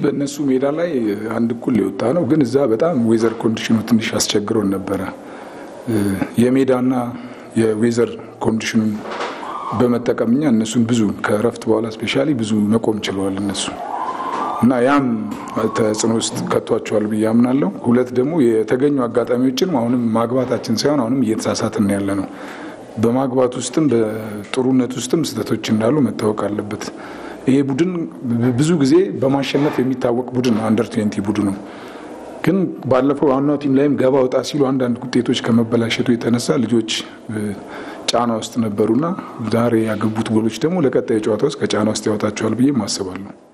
በእነሱ ሜዳ ላይ አንድ እኩል የወጣ ነው፣ ግን እዛ በጣም ዌዘር ኮንዲሽኑ ትንሽ አስቸግሮን ነበረ። የሜዳና የዌዘር ኮንዲሽኑን በመጠቀም እኛ እነሱን ብዙ ከእረፍት በኋላ ስፔሻሊ ብዙ መቆም ችለዋል እነሱ እና ያም ተጽዕኖ ውስጥ ከቷቸዋል ብዬ አምናለሁ። ሁለት ደግሞ የተገኙ አጋጣሚዎችን አሁንም ማግባታችን ሳይሆን አሁንም እየተሳሳትን ያለ ነው። በማግባት ውስጥም በጥሩነት ውስጥም ስህተቶች እንዳሉ መታወቅ አለበት። ይሄ ቡድን ብዙ ጊዜ በማሸነፍ የሚታወቅ ቡድን ነው። አንደር ትዌንቲ ቡድኑ ግን ባለፈው ዋናው ቲም ላይም ገባ ወጣ ሲሉ አንዳንድ ውጤቶች ከመበላሸቱ የተነሳ ልጆች ጫና ውስጥ ነበሩና ዛሬ ያገቡት ጎሎች ደግሞ ለቀጣይ ጨዋታ ውስጥ ከጫና ውስጥ ያወጣቸዋል ብዬ አስባለሁ።